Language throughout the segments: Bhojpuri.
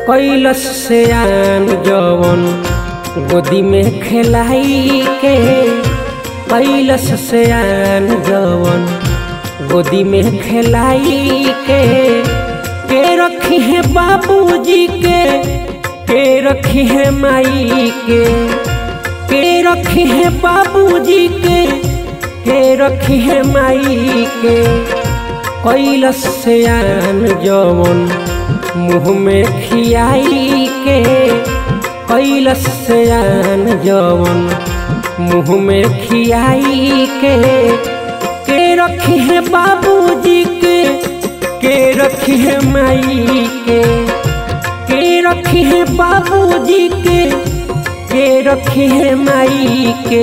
कैलस से आन जवन गोदी में खेलाई के कैलस से आन जवन गोदी में खेलाई के के रखी है बाबूजी के के रखी है माई के के रखी है बाबूजी के के रखी है माई के कैलस से आन जवन मुँह में खियाई के कैलस से आन जवन मुँह में खियाई के के रखी है बाबूजी के के रखी है माई के के रखी है बाबूजी के के रखी है माई के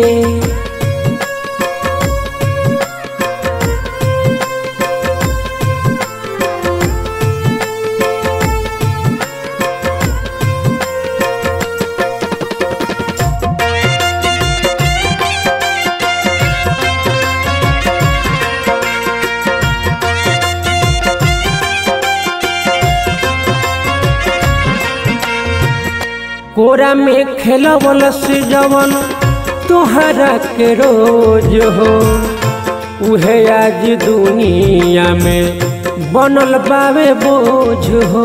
कोरा में खेलवल से जवन तोहरा के रोज हो उहे आज दुनिया में बनल बावे बोझ हो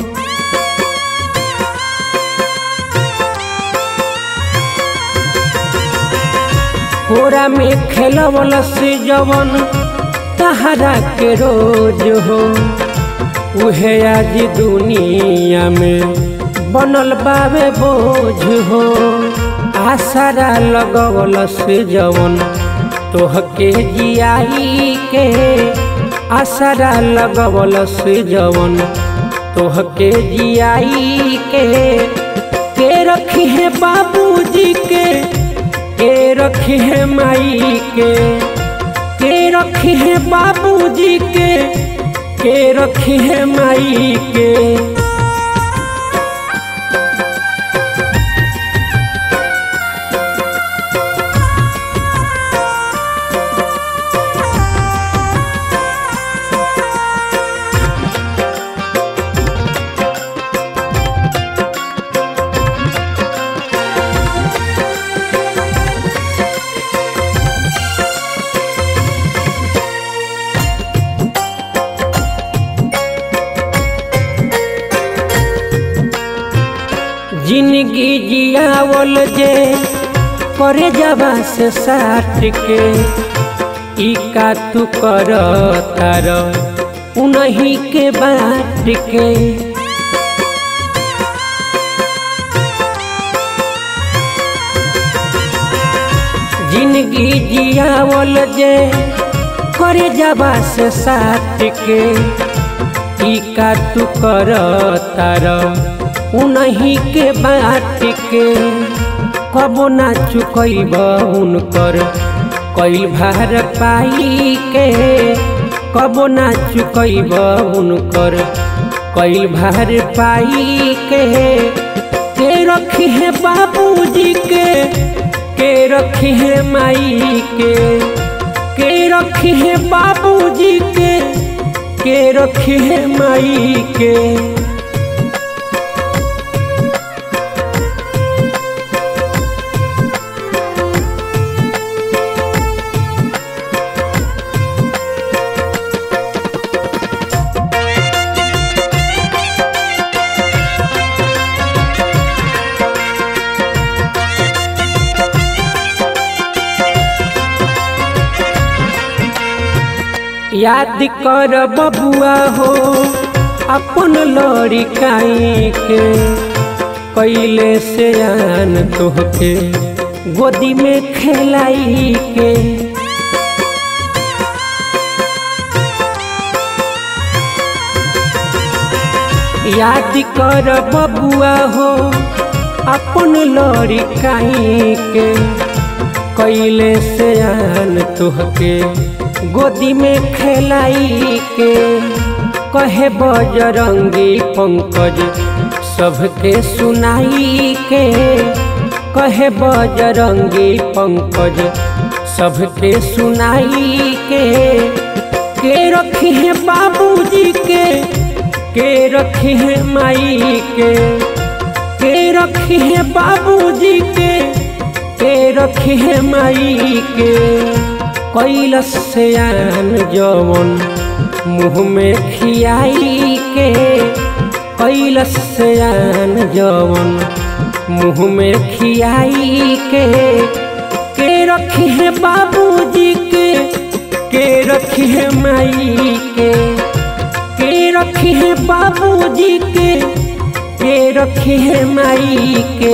कोरा में खेलवल से जवन तहरा के रोज हो उहे आज दुनिया में बनल बावे बोझ हो आसरा लगवल से जवन तोहके जियाई के आसरा लगवल से जवन तोहके जियाई के के रखी है बाबूजी के के रखी है माई के के रखी है बाबूजी के के रखी है माई के जिंदगी जियावल जे करे जबा से साट के ई का तू कर तार उन्हीं के बाट के जिंदगी जियावल जे करे जबा से साट के ई का तू कर तार उन्हीं के बाट के कबो ना चुकैब उनकर कैल भार पाई के कबो ना चुकैब उनकर कैल भार पाई के के रखी है बाबूजी के के रखी है माई के के रखी है बाबूजी के के रखी है माई के याद कर बबुआ हो अपन लड़िकाई के कैले से आन तोहके गोदी में खेलाई के याद कर बबुआ हो अपन लड़िकाई के कैले से आन तोहके गोदी में खेलाई के कहे बजरंगी पंकज सबके सुनाई के कहे बजरंगी पंकज सबके सुनाई के के रखी है बाबूजी के के रखी है माई के के रखी है बाबूजी के के रखी है माई के कैलस से आन जवन मुँह में खियाई के कैलस से आन जवन मुँह में खियाई के के रखी है बाबूजी के के रखी है माई के के रखी है बाबूजी के के रखी है माई के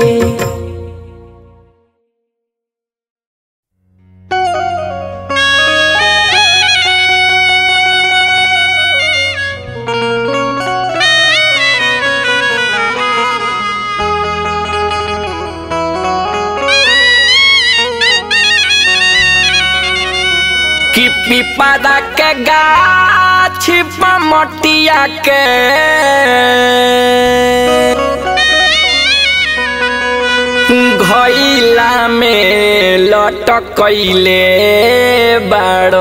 कि पिपरा के गाछ पमटिया के घैला में लटकैले बाड़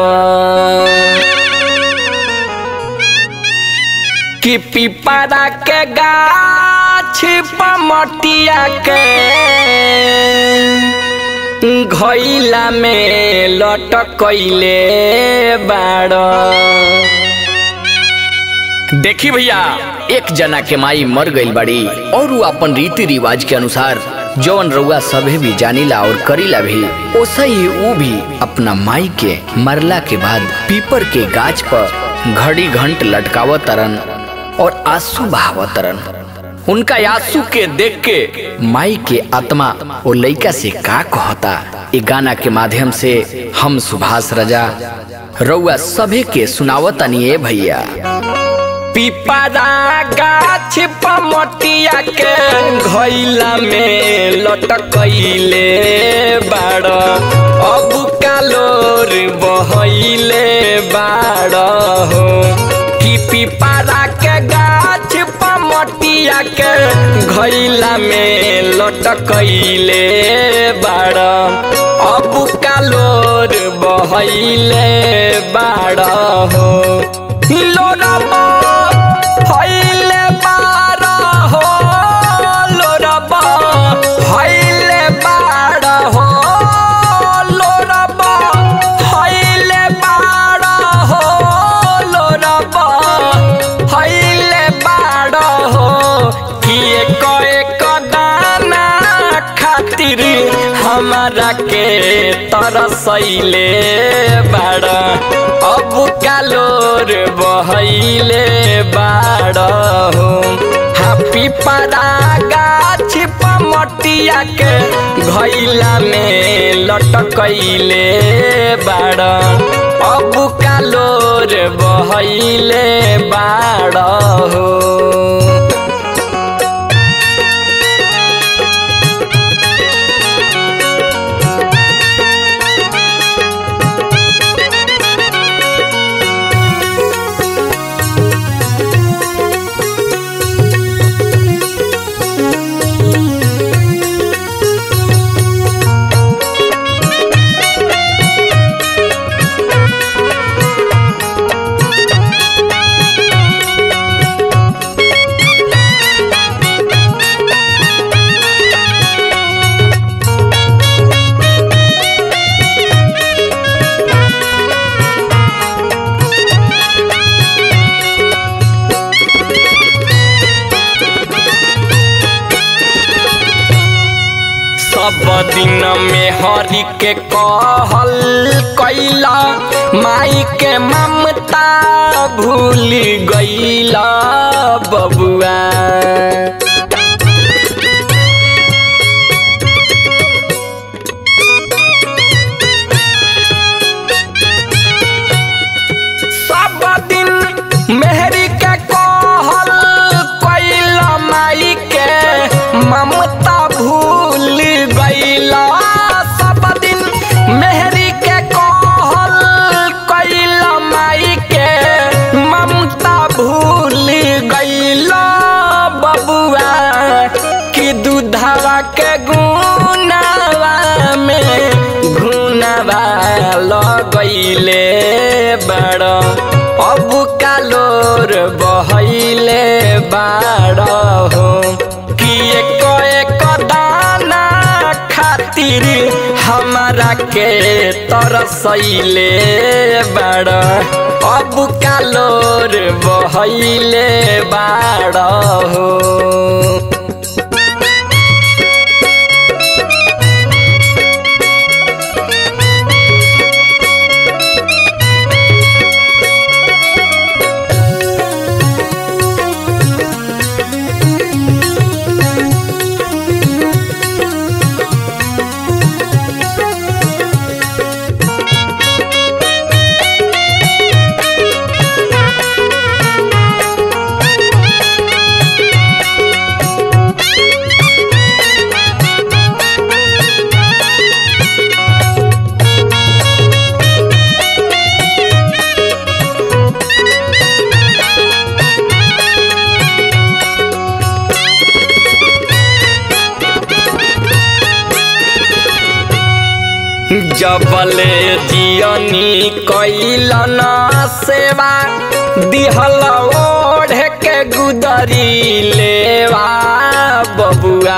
कि पिपरा के गाछ पमटिया के घैला में लटकैले बाड़ देखी भैया एक जना के माई मर गईल बाड़ी और वो अपन रीति रिवाज के अनुसार जौन रउआ सभे भी जानीला और करीला भी ओसा ही वो भी अपना माई के मरला के बाद पीपर के गाछ पर घड़ी घंट लटकावत तरन और आंसू बहावत तरन उनका आंसू के देख के माई के आत्मा वो लइका से का कहता ए गाना के माध्यम से हम सुभाष रजा रउआ सभे के सुनावतनी ए भैया पिपरा गाछ पमटिया के घैला में लटकैले बाड़ अब कालोर बहैले बाड़ हो कि पिपरा के गाछ पमटिया के घैला में लटकैले बाड़ अब कालोर बहैले बाड़ हो लोरबा हइले बाड़ हो लोरबा हइले बाड़ हो लोरबा हइले बाड़ हो लोरबा हइले बाड़ हो कि एक एक दाना खातिर हमारा के तरसैले बाड़ अब कालोर बहैले बाड़ हो हापी परा गाछ पमटिया के घैला में लटकैले बाड़ अब कालोर बहैले बाड़ हो सब दिन में हरि के कहल कैला माई के ममता भूल गईला बबुआ सब दिन मेहरी के कहल कैला माई के ममता भूल गईला सब दिन मेहरी के कहल कैला माई के ममता भूल गईला बबुआ लोर बहैले बाड़ हो कि एक एक दाना खातिर हमारा के तरसैले बाड़ अब का लोर बहैले बाड़ हो जबले जियनी कैलन सेवा दिहल ओढ़ के गुदरी लेवा बबुआ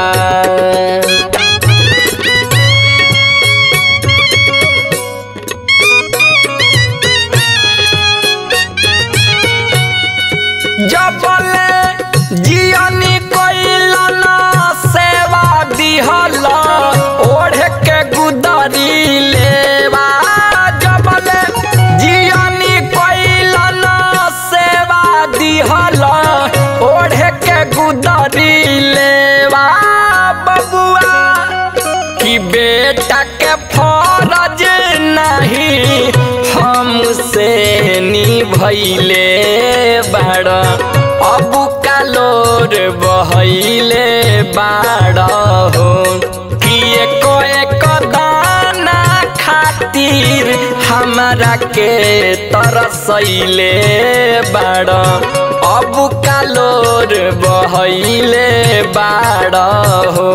जबले जियनी कैलन सेवा दिहल ओढ़ के गुदरी लेवा जबले जियनी कैलन सेवा दिहल ओढ़ के गुदरी लेवा बबुआ कि बेटा के फरज नहीं हमसे निभैले बाड़ अब कालोर बहैले बाड़ हो कि एक एक दाना खातिर हमरा के तरसैले बाड़ अब कालोर बहैले बाड़ हो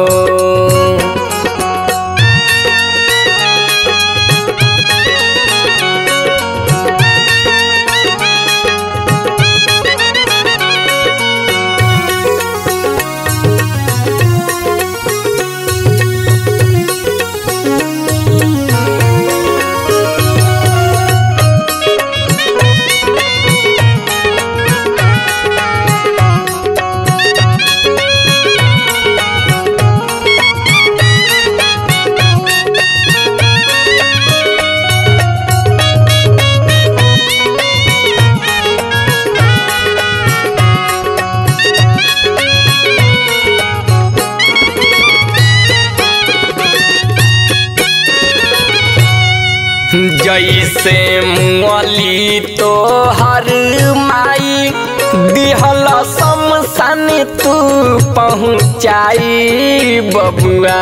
जैसे मुअली तो हर माई दिहल शमशान तू पहुँचाई बबुआ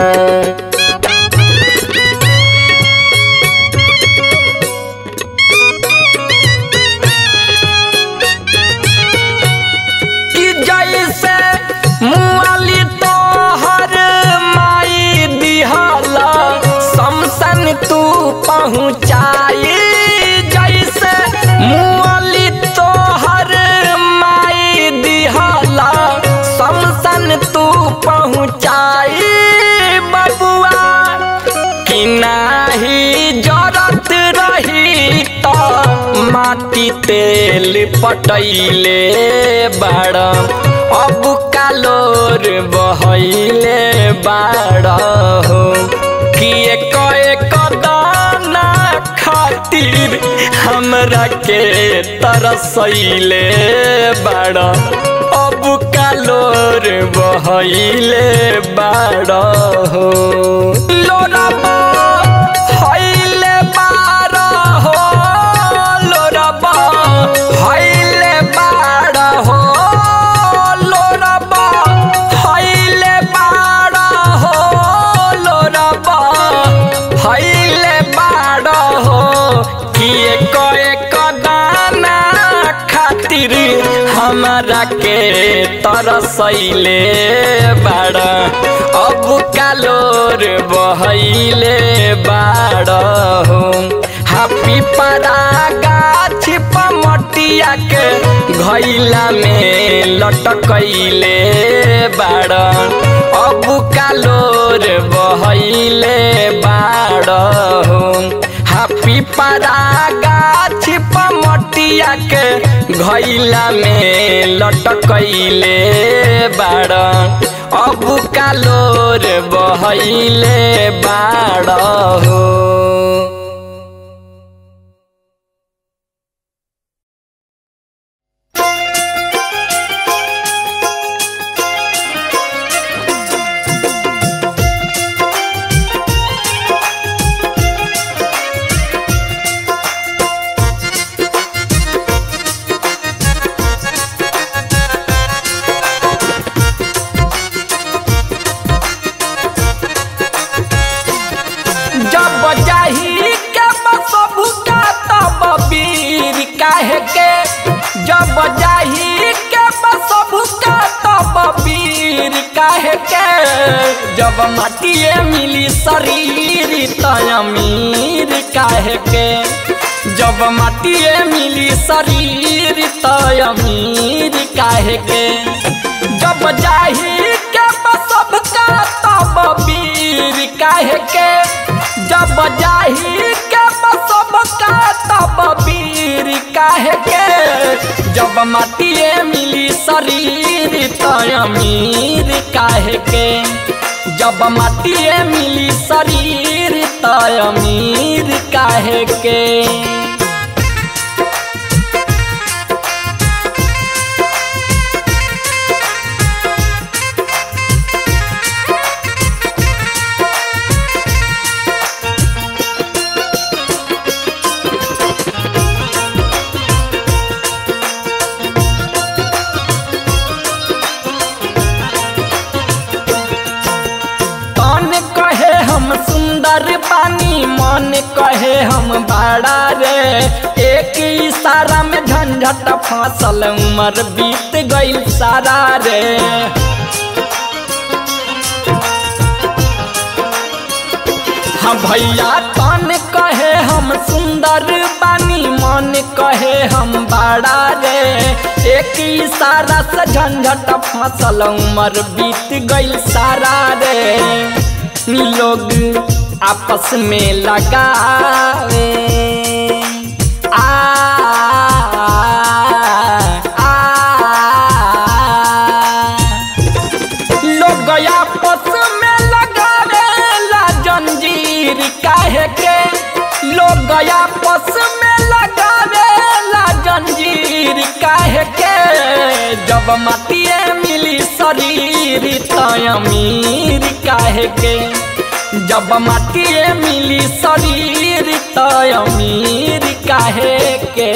कि जैसे मुअली तो हर माई दिहल शमशान तू पहुँचाई जैसे मुअली तो हर माई दिहल शमशान तू पहुँचाई बबुआ कि नाही जरत रही तो माटी तेल पटैले बाड़ अब कालोर बहैले बाड़ हो कि एक एक दाना खातिर हमरा के तरसैले बाड़ अब कालोर बहैले बाड़ हो लोरबा हैले बाड़ हो लोरबा हैले बाड़ हो लोरबा हैले बाड़ हो लोरबा हैले बाड़ हो कि एक एक दाना खातिर हमरा के तरसैले बाड़ अब कालोर बहैले बाड़ हो हापी परा गाछ पमटी मटिया के घैला में लटकैले बाड़ अब कालोर बहैले बाड़ हो हापी परा गाछ मटिया के घैला में लटकैले बाड़ अब कालोर बहैले बाड़ हो जब जाही के बसबु का तब वीर काहे के जब जाही के बसबु का तब वीर काहे के जब माटिए मिली शरीर तय अमीर काहे के जब माटिए मिली शरीर तय अमीर काहे के जब जाही के बसब का तब वीर काहे के जब जाही के बसब का तब वीर काहे के जब माटिए मिली शरीर तय अमीर काहे के जब माटिए मिली शरीर तय अमीर काहे के तन कहे हम सुंदर बानी मन कहे हम बड़ा रे एक इशारा में झंझट फसल उम्र बीत गई सारा रे हाँ भैया तन कहे हम सुंदर बानी मन कहे हम बड़ा रे एक इशारा से झंझट फसल उम्र बीत गई सारा रे लोग आपस में लगावे आ, आ, लोग आपस में लगावेला जंजीर काहे के लोग आपस में लगावेला जंजीर काहे के जब माटिए मिली शरीर तय अमीर काहे के जब माटिए मिली शरीर तय अमीर काहे के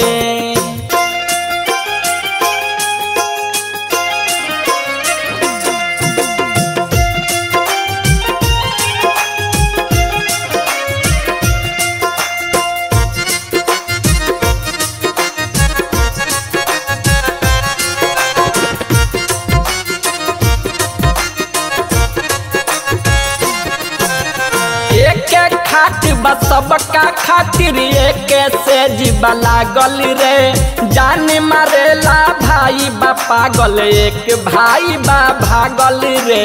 एक खाट बा सबका खातिर एक से जीवा लागल रे जान मारेला भाई बा पागल एक भाई बा भागल रे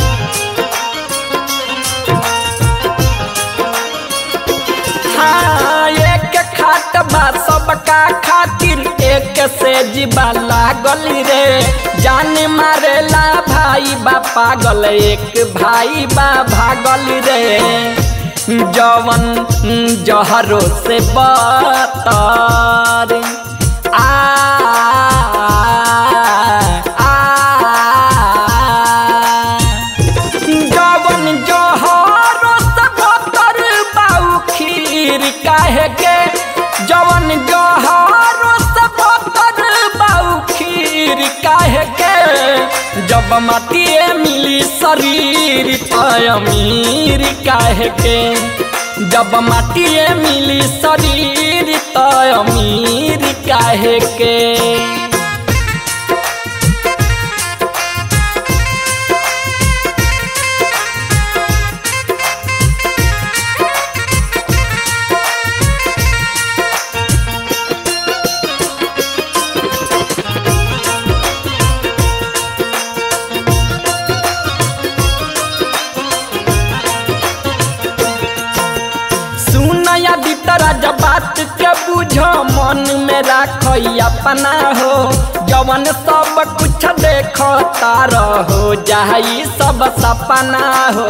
हाँ एक खाट बा सबका खातिर एक से जीवा लागल रे जान मारेला भाई बा पागल एक भाई बा भागल रे जवन जहरो से बतर आ, आ, जवन जहरो से बतर बाऊ खीर काहे के जवन जहरो से बतर बाऊ खीर काहे के जब माटिए मिली शरीर तय अमीर काहे के जब माटिए मिली शरीर तय अमीर काहे के के बुझ मन में राख अपना हो जवन सब कुछ देख तार हो जाई सब सपना हो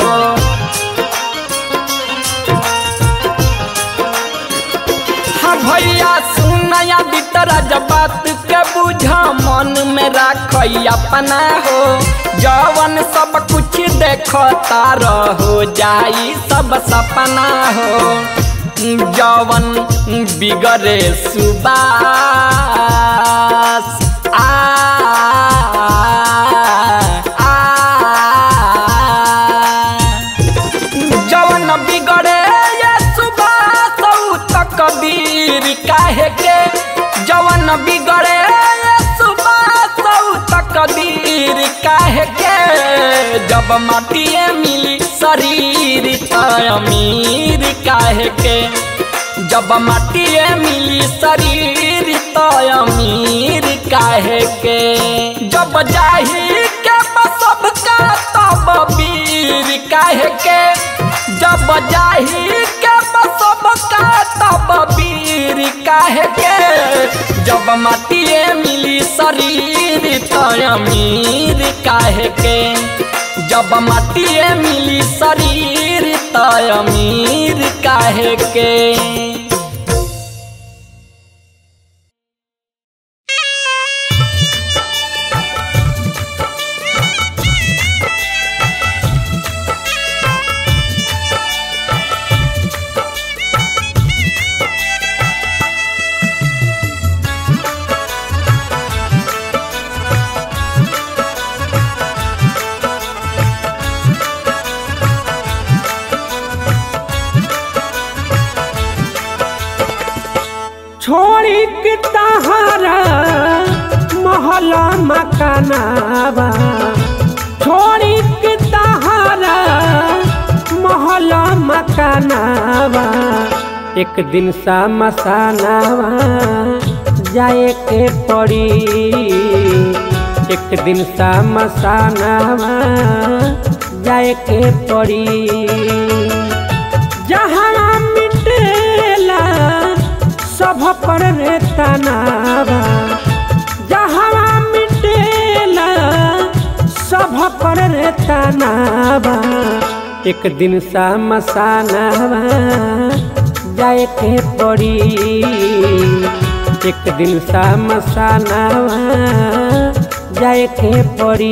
हाँ भैया सुनया बितरा जब बात के बुझ मन में राख अपना हो जवन सब कुछ देख तार हो जाई सब सपना हो जवन बिगड़े सुबास आ आ जवन बिगड़े ये सुबास त कबीर काहे के जवन बिगड़े ये सुबास त कबीर काहे के जब माटिए मिली शरीर त अमीर काहे के जब माटिए मिली शरीर त अमीर काहे के जब जाही के सब का तब वीर काहे के जब जाही के सब का तब वीर काहे के जब माटिए मिली शरीर त अमीर काहे के जब माटिए मिली शरीर त अमीर काहे के छोड़ी के तहारा महला मकानावा छोड़ी के तहारा महला मकानावा एक दिन सा मसानावा जाए के पड़ी एक दिन सा मसानावा जाए के पड़ी जहाँ मिटेला सब पर रे तनावा जहाँ मिटेला सब पर रे तनावा एक दिन सा मसानावा जाए के पड़ी एक दिन सा मसानावा जाए के पड़ी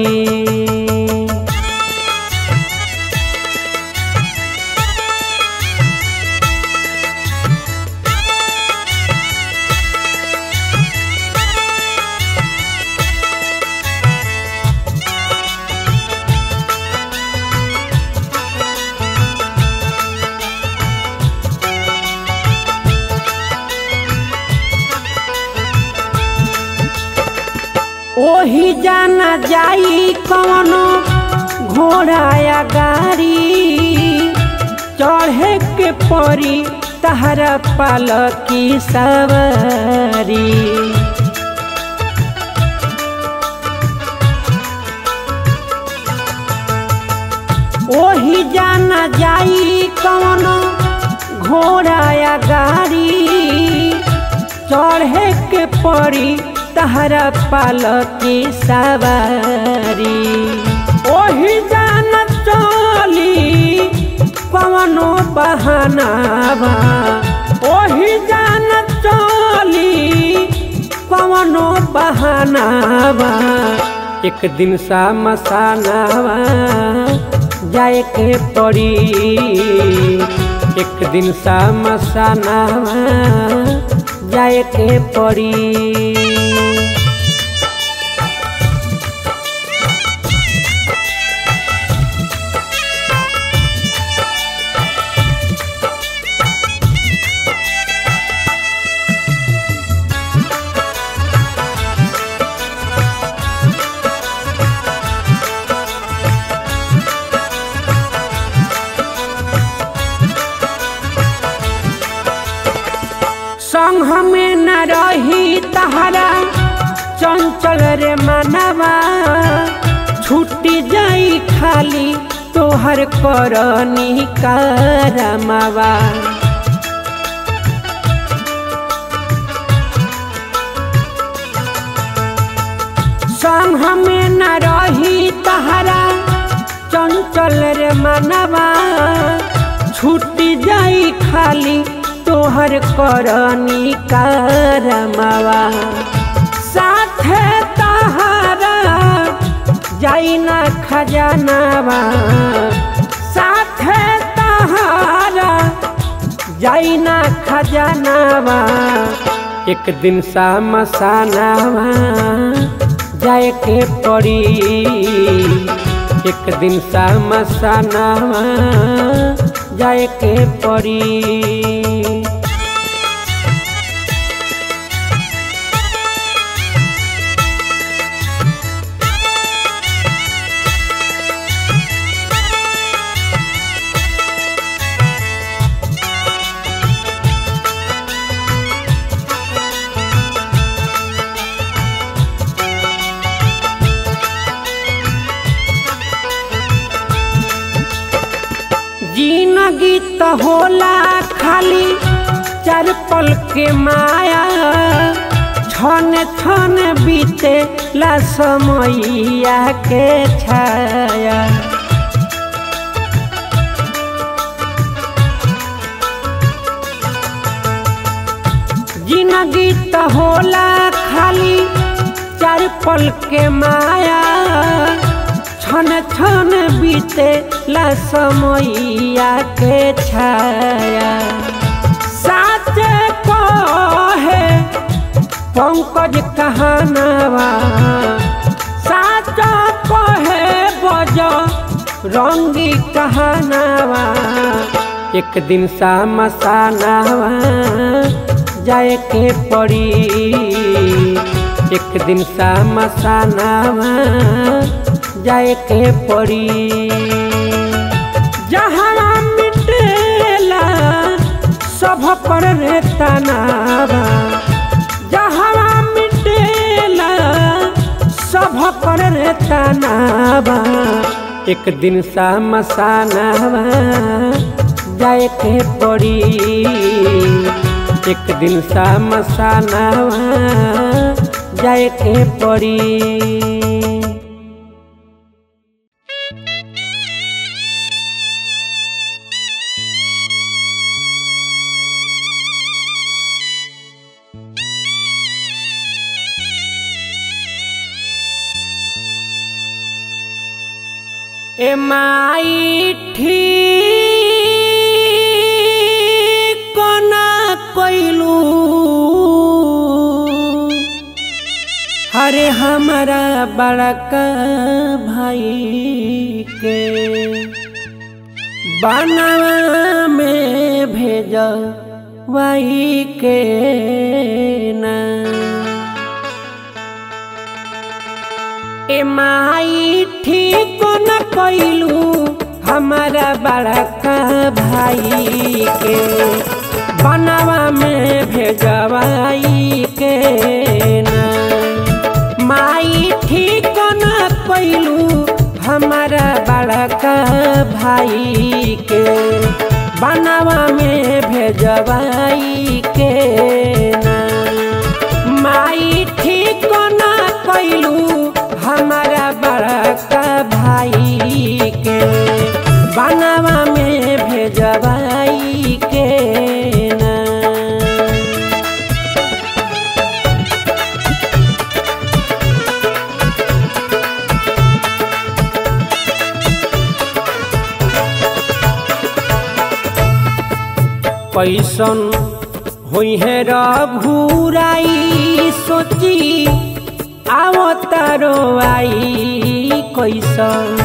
ओही जाना जाई कवनो घोड़ा या गाड़ी चढ़े के परी तहरा पाल की सवारी ओही जाना जाई कवनो घोड़ा या गाड़ी चढ़े के पड़ी तहरा पाल की सवारी ओही जान चली कवनो बहानावा ओही जान चली कवनो बहानावा एक दिन सा मसानावा जाए के पड़ी एक दिन सा मसानावा जाए के पड़ी संग में न रही तहरा चंचल रे मनवा छुट्टी जाई खाली तोहर करनी करमवा संग हमें न रही तहरा चंचल रे मनवा छूटी जाई खाली तोहर करनी करमवा साथे तहरा जाई ना खजानावा साथे तहरा जाई ना खजानावा एक दिन सामसानावा जाए के पड़ी एक दिन सामसानावा जाए के पड़ी जिंदगी तो होला खाली चार पल के माया छन छन बीते ला समैया के छाया जिंदगी तो होला खाली चार पल के माया छन छन बीते ला समैया के छाया साच कहे पंकज कहानवा साच कहे बज रंगी कहानवा एक दिन सामसानावा जाए के पड़ी एक दिन सामसानावा जाए के पड़ी जहाँ मिटेला सब पर रे तनावा जहाँ मिटेला सब पर रे तनावा एक दिन सामसानावा जाए के पड़ी एक दिन सामसानावा जाए के पड़ी ए माई ठीक ना कैलू हरे हमारा बड़का भाई के बनवा में भेज वाई के ना ए माई ठीक न कैलू हमारा बड़का भाई के बनवा में भेजवाई के ना माई ठीक न कैलू हमारा बड़का भाई के बनवा में भेजवाई के ना माई ठीक न कैलू हमारा बड़का भाई के बनवा में भेजवाई के ना कैसन हुई है रघुराई सोची आवतारो आई कैसन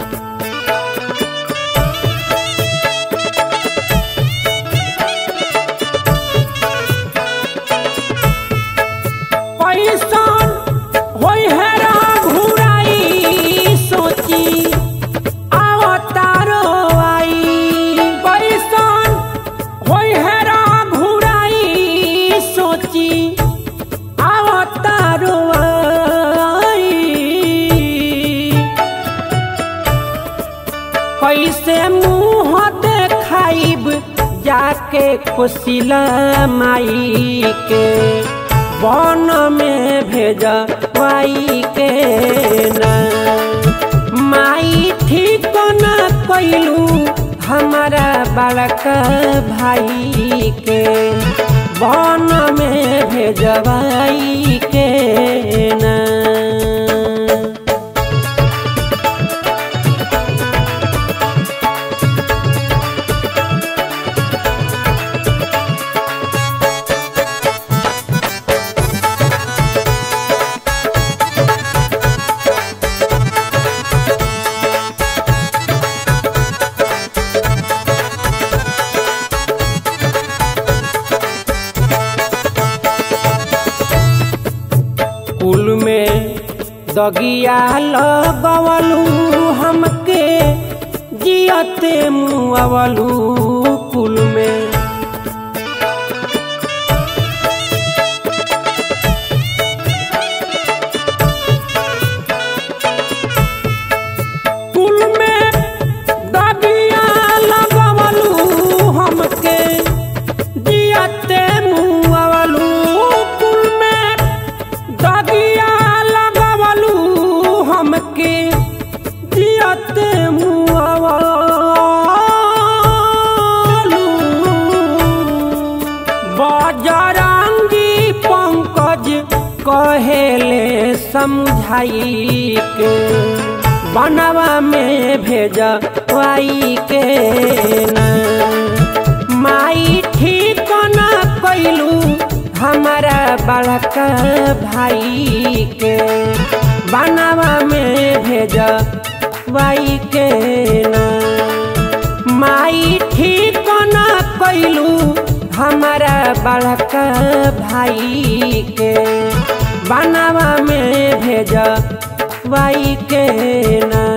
कैसन होई है रघुराई सोची आवतारो आई कैसन होई है रघुराई सोची आवतारो आई कैसे मुँह देखाइब जाके कोशिला माई के वन में भेजा वाई के ना माई ठीक न कैलू हमारा बड़का भाई के बन में भेजवाई के ना कुल में दगिया लगवलू हमके जियते मुआवलू कुल में कुल में दगिया लगवलू हमके जियते मुआवलू कुल में दगिया लगवलू हमके जियते मुआवलू बजरंगी पंकज कहेले समझाई के बनवा में भेजवाई के ना माई ठीक न कैलू हमारा बड़का भाई के बनवा में भेजवाई के ना माई ठीक न कैलू हमारा बड़का भाई के बनवा में भेजवाई के ना